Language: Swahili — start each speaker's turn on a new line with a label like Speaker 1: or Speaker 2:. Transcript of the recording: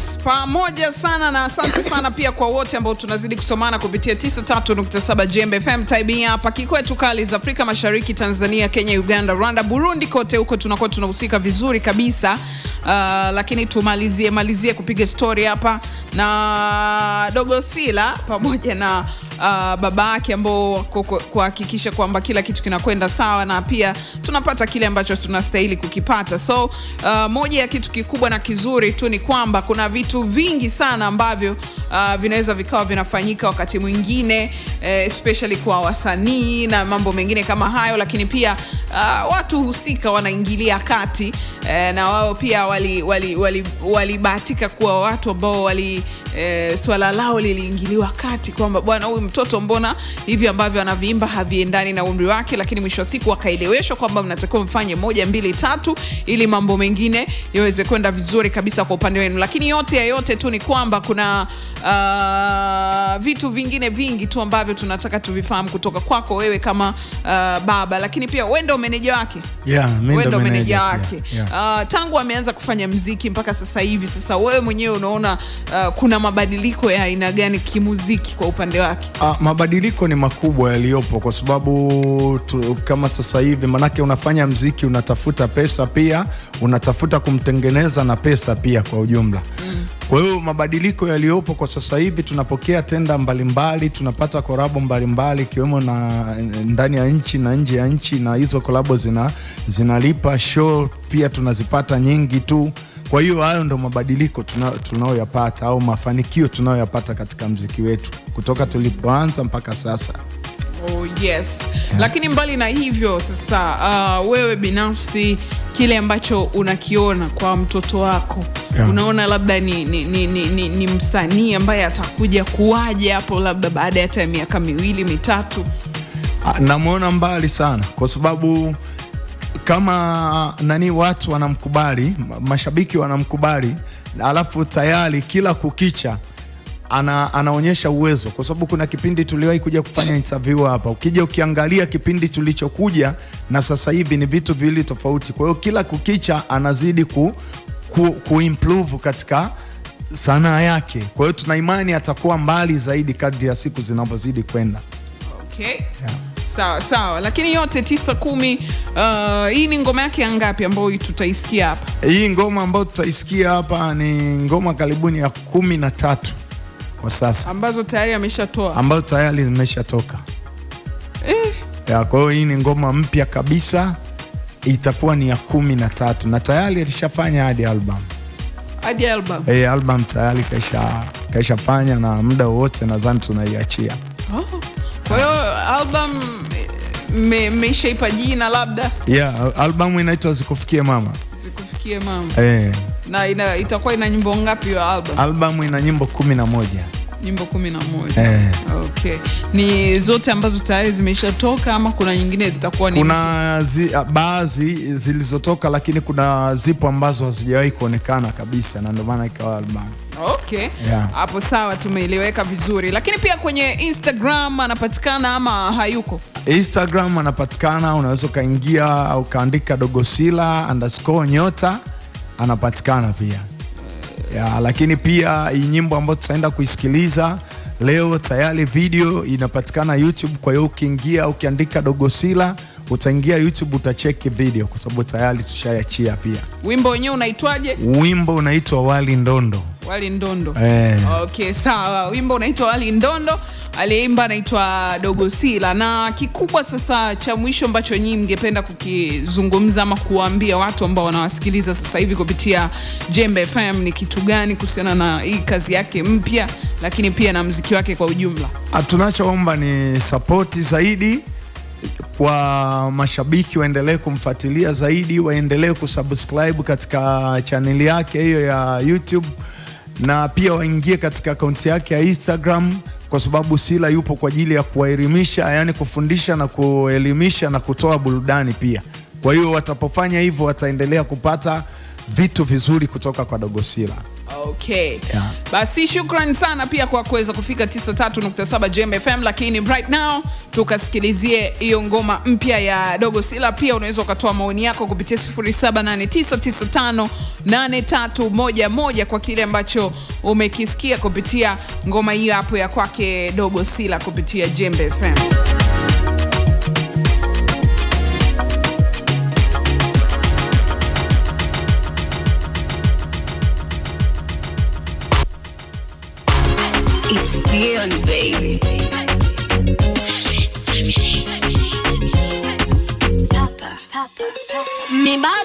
Speaker 1: Yes, pamoja sana na asante sana pia kwa wote ambao tunazidi kusomana kupitia 93.7 Jembe FM time hapa kikwetu kali za Afrika Mashariki, Tanzania, Kenya, Uganda, Rwanda, Burundi, kote huko tunakuwa tunahusika vizuri kabisa. Uh, lakini tumalizie malizie kupiga story hapa na Dogo Sila pamoja na uh, baba yake ambao kuhakikisha kwamba kila kitu kinakwenda sawa na pia tunapata kile ambacho tunastahili kukipata. So uh, moja ya kitu kikubwa na kizuri tu ni kwamba kuna vitu vingi sana ambavyo uh, vinaweza vikawa vinafanyika wakati mwingine eh, especially kwa wasanii na mambo mengine kama hayo, lakini pia uh, watu husika wanaingilia kati eh, na wao pia walibahatika wali, wali, wali kuwa watu ambao wali eh, swala lao liliingiliwa kati kwamba bwana, huyu mtoto mbona hivi ambavyo anaviimba haviendani na umri wake, lakini mwisho wa siku wakaeleweshwa kwamba mnatakiwa mfanye moja mbili tatu ili mambo mengine yaweze kwenda vizuri kabisa kwa upande wenu. Lakini yote ya yote tu ni kwamba kuna uh, vitu vingine vingi tu ambavyo tunataka tuvifahamu kutoka kwako wewe kama uh, baba, lakini pia wewe ndio meneja wake
Speaker 2: Yeah, mimi
Speaker 1: wewe
Speaker 2: ndo
Speaker 1: ndo meneja
Speaker 2: meneja
Speaker 1: wake
Speaker 2: pia, yeah.
Speaker 1: uh, tangu ameanza kufanya mziki mpaka sasa hivi, sasa wewe mwenyewe unaona uh, kuna mabadiliko ya aina gani kimuziki kwa upande wake?
Speaker 2: Ah, mabadiliko ni makubwa yaliyopo kwa sababu tu, kama sasa hivi manake unafanya mziki unatafuta pesa pia unatafuta kumtengeneza na pesa pia kwa ujumla mm. Kwa hiyo mabadiliko yaliyopo kwa sasa hivi tunapokea tenda mbalimbali, tunapata korabo mbalimbali ikiwemo na ndani ya nchi na nje ya nchi, na hizo korabo zina, zinalipa show pia tunazipata nyingi tu. Kwa hiyo hayo ndo mabadiliko tuna- tunayoyapata au mafanikio tunayoyapata katika mziki wetu kutoka tulipoanza mpaka sasa.
Speaker 1: Oh, yes. Lakini mbali na hivyo sasa, uh, wewe binafsi kile ambacho unakiona kwa mtoto wako
Speaker 2: Yeah.
Speaker 1: unaona labda ni, ni, ni, ni, ni, ni msanii ambaye atakuja kuwaje hapo labda baada ya hata ya miaka miwili mitatu?
Speaker 2: Ah, namwona mbali sana kwa sababu kama nani watu wanamkubali ma- mashabiki wanamkubali alafu tayari kila kukicha ana, anaonyesha uwezo kwa sababu kuna kipindi tuliwahi kuja kufanya interview hapa ukija ukiangalia kipindi tulichokuja na sasa hivi ni vitu viwili tofauti kwa hiyo kila kukicha anazidi ku, ku, kuimprove katika sanaa yake kwa hiyo tuna imani atakuwa mbali zaidi kadri ya siku zinavyozidi kwenda
Speaker 1: Okay. Sawa sawa, lakini yote tisa kumi, uh, hii ni ngoma yake ya ngapi ambayo tutaisikia hapa?
Speaker 2: Hii ngoma ambayo tutaisikia hapa ni ngoma karibuni ya kumi na tatu kwa sasa
Speaker 1: ambazo tayari ameshatoa.
Speaker 2: ambayo tayari zimeshatoka ya, kwa hiyo hii ni ngoma mpya kabisa, itakuwa ni ya kumi na tatu na tayari alishafanya hadi album.
Speaker 1: hadi album.
Speaker 2: Hii album tayari kaisha kaishafanya na muda wowote nadhani tunaiachia.
Speaker 1: Oh. Kwa hiyo album me- mmeishaipa jina labda
Speaker 2: Yeah, albamu inaitwa Zikufikie Mama.
Speaker 1: zikufikie mama,
Speaker 2: Eh,
Speaker 1: na ina, itakuwa ina nyimbo ngapi hiyo album?
Speaker 2: albamu ina nyimbo kumi na moja.
Speaker 1: Nyimbo kumi na moja.
Speaker 2: Eh.
Speaker 1: Okay, ni zote ambazo tayari zimeshatoka ama kuna nyingine zitakuwa ni
Speaker 2: kuna zi, baadhi zilizotoka lakini kuna zipo ambazo hazijawahi kuonekana kabisa na ndio maana ikawa albamu
Speaker 1: Okay.
Speaker 2: Yeah.
Speaker 1: Hapo sawa, tumeeleweka vizuri. Lakini pia kwenye Instagram anapatikana ama hayuko?
Speaker 2: instagram anapatikana unaweza ukaingia ukaandika dogosila underscore nyota anapatikana pia ya, lakini pia hii nyimbo ambayo tutaenda kuisikiliza leo tayari video inapatikana youtube kwa hiyo ukiingia ukiandika dogosila utaingia youtube utacheki video kwa sababu tayari tushaiachia pia
Speaker 1: Wimbo wenyewe unaitwaje?
Speaker 2: wimbo unaitwa wali ndondo
Speaker 1: Wali Ndondo.
Speaker 2: eh.
Speaker 1: Okay, sawa. Wimbo unaitwa Wali Ndondo, aliyeimba anaitwa Dogo Sila. Na kikubwa sasa cha mwisho ambacho nyinyi mngependa kukizungumza ama kuwaambia watu ambao wanawasikiliza sasa hivi kupitia Jembe FM ni kitu gani kuhusiana na hii kazi yake mpya, lakini pia na mziki wake kwa ujumla?
Speaker 2: Ah, tunachoomba ni sapoti zaidi kwa mashabiki waendelee kumfuatilia zaidi, waendelee kusubscribe katika chaneli yake hiyo ya YouTube na pia waingie katika akaunti yake ya Instagram kwa sababu Sila yupo kwa ajili ya kuwaelimisha, yani kufundisha na kuelimisha na kutoa burudani pia. Kwa hiyo watapofanya hivyo wataendelea kupata vitu vizuri kutoka kwa Dogo Sila.
Speaker 1: okay
Speaker 2: Yeah.
Speaker 1: basi shukran sana pia kwa kuweza kufika 93.7 Jembe FM lakini right now tukasikilizie hiyo ngoma mpya ya dogo sila pia unaweza ukatoa maoni yako kupitia 0789958311 kwa kile ambacho umekisikia kupitia ngoma hiyo hapo ya kwake dogo sila kupitia Jembe FM
Speaker 3: It's beyond, baby. Papa, Papa, Papa. Mi bado